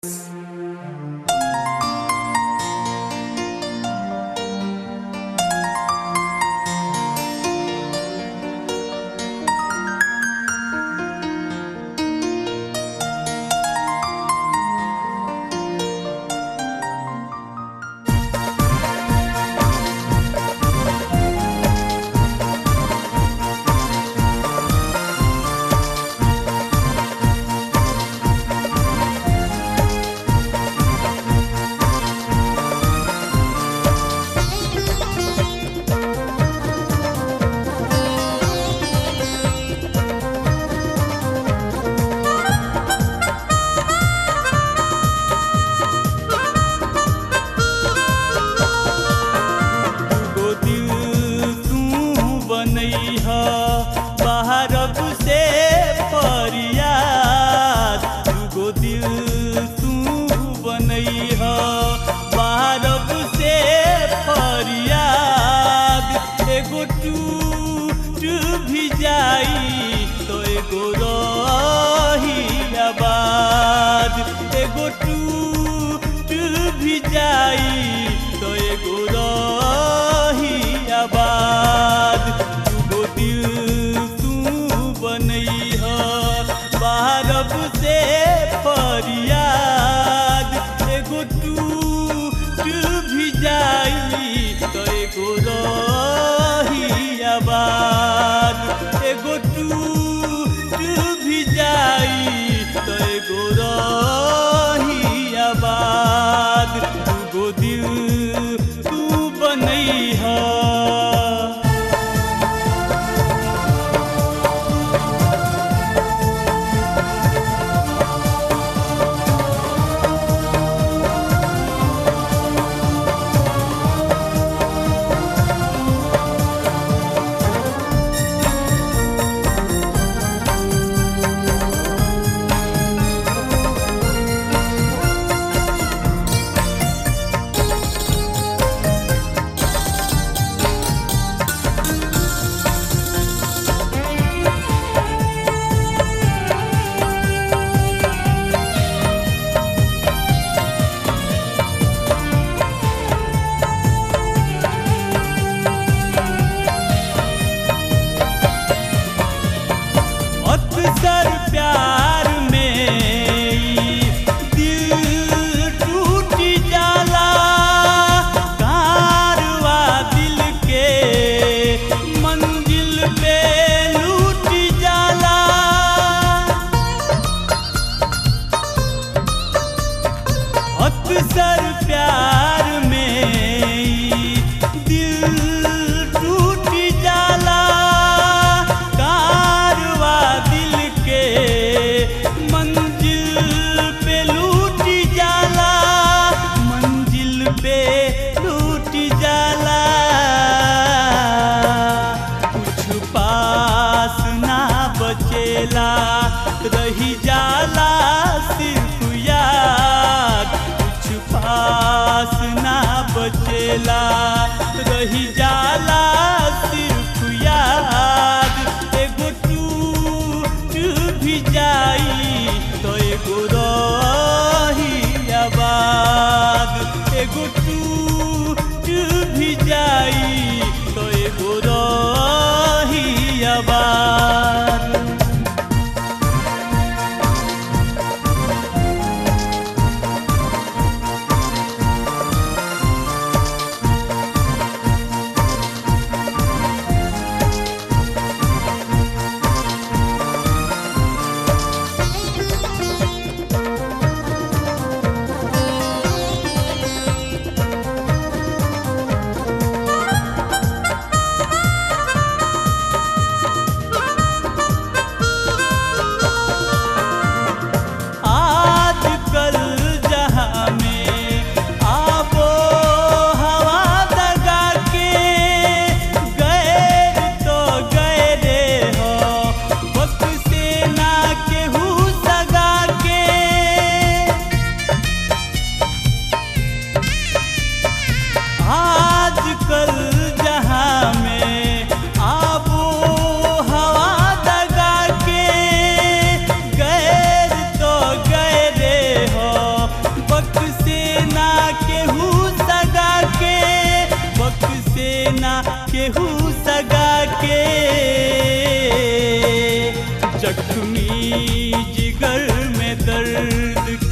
एगो टूट भी जाई तो एगो रही आबाद दूगो दिल तू बनैह बारब से फरियाद एगो टूट भी जाई तो एगो रही आबाद एगो टूट भी जाई तो एगो रही आबाद दूगो दिल तू बनैहा अक्सर प्यार में दिल टूट जाला कारवा दिल के मंजिल पे लूट जाला अक्सर प्यार में दिल टूट जाला कारवा दिल के मंजिल पे लूट जाला मंजिल पे लूट जाला कुछ पास ना बचेला रही जाला सिर्फ याद कुछ पास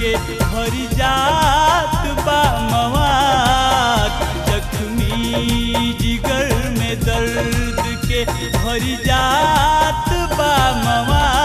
के भर जात बा मवाद जख्मी जिगर में दर्द के भर जात बा मवाद